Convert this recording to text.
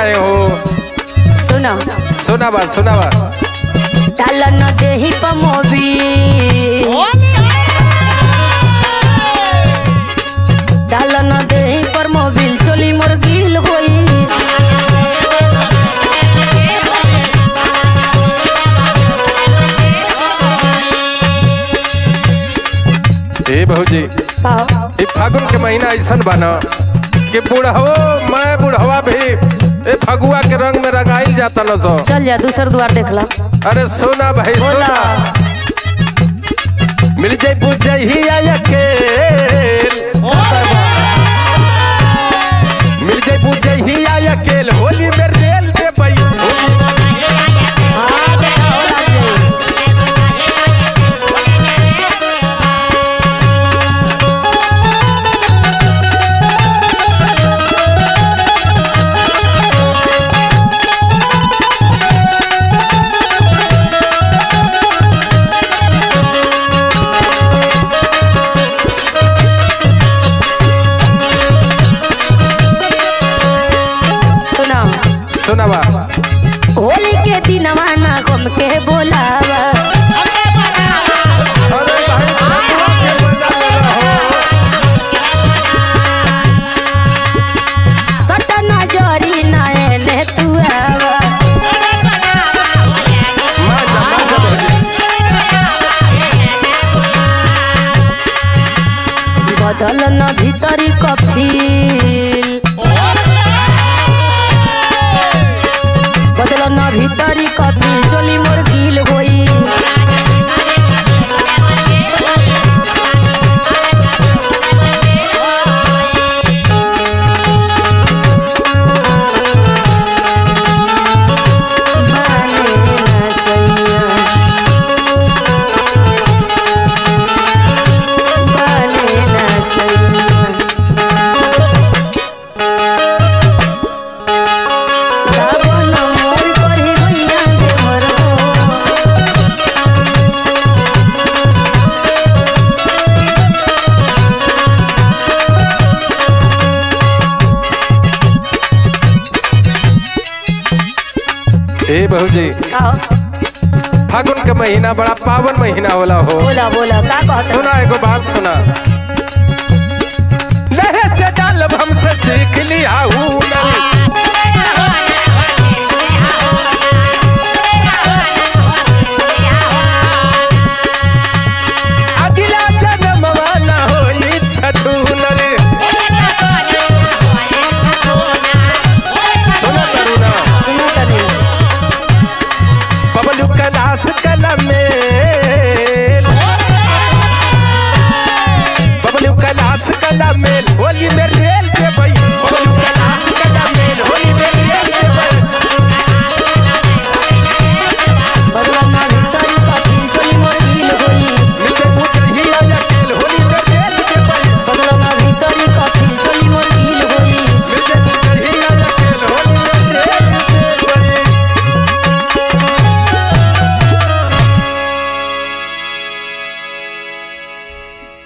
रहे हो सुनो सुना बा सुना बा डाल न देही पमोबी डाल न देही पर मोबिल चोली मोर गिल होई ए भौजी आओ, ई फागुन के महीना ऐसन बा न कि बुढ़हो मैं बुढ़वा भी ए फगुआ के रंग में रंगाइल जाता न सो चल जा दूसर द्वार देख ला अरे सोना भाई बोला सोना मिल जाई बुझ जाई ही अकेल मिल जाई बुझ जाई ही अकेल होली में रेल दे बई हाँ देखा हो लग जाई। सुना सुना बा होली के दिन ना गम के बोलावा अरे भाई फगुआ के मजा लेना हो सट नजरी नयने तू आवा मजा मजा भौजी बदल न भीतरी कफील बदल न भीतरी कफील चोली मोर गिल होई माने ना सैया माने ना सैया रावण मोर करहि भैया देवरो ए भौजी आओ फागुन के महीना बड़ा पावन महीना होला हो बोला बोला का कहता सुना एगो बात सुना लहे से डालब हमसे सीख लिया हूँ